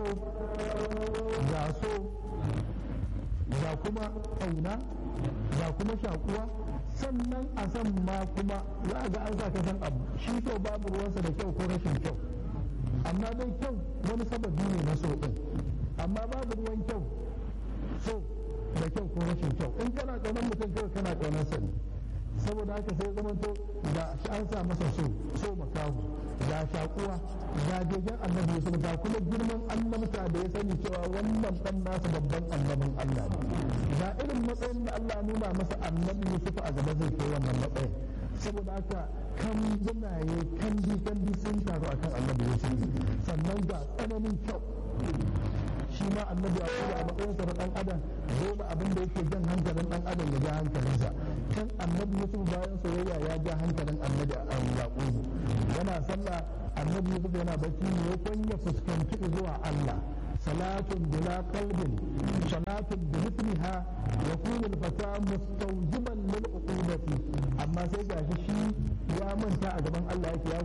kyau ga so ga kuma ƙauna ga kuma shakuwa sannan a san ma kuma za a ga an sa ka san abu shi kyau babu ruwansa da kyau ko rashin kyau amma dai kyau wani sababi ne na so ɗin amma babu ruwan kyau so da kyau ko rashin kyau in kana ƙaunar mutum kawai kana ƙaunar sa ne saboda haka sai zama to ga an sa masa so so makahu ga shakuwa ga begen annabi yusuf ga kuma girman annabta da ya sani cewa wannan dan nasa babban annabin Allah ne ga irin matsayin da Allah nuna masa annabi yusuf a gaba zai kai wannan matsayin saboda haka kan gunaye kan bi kan bi sun taru akan annabi yusuf sannan ga tsananin kyau shi ma annabi a kuma a matsayinsa na dan adam dole abin da yake jan hankalin dan adam ya ja hankalinsa kan annabi yusuf bayan soyayya ya ja hankalin annabi a yaqubu yana sallah annabi yusuf yana bacci ne ya kwanya fuskanci zuwa Allah salatun bila qalbin salatun bi mithliha yakunu al-fata mustawjiban lil uqubati amma sai gashi shi ya manta a gaban Allah yake ya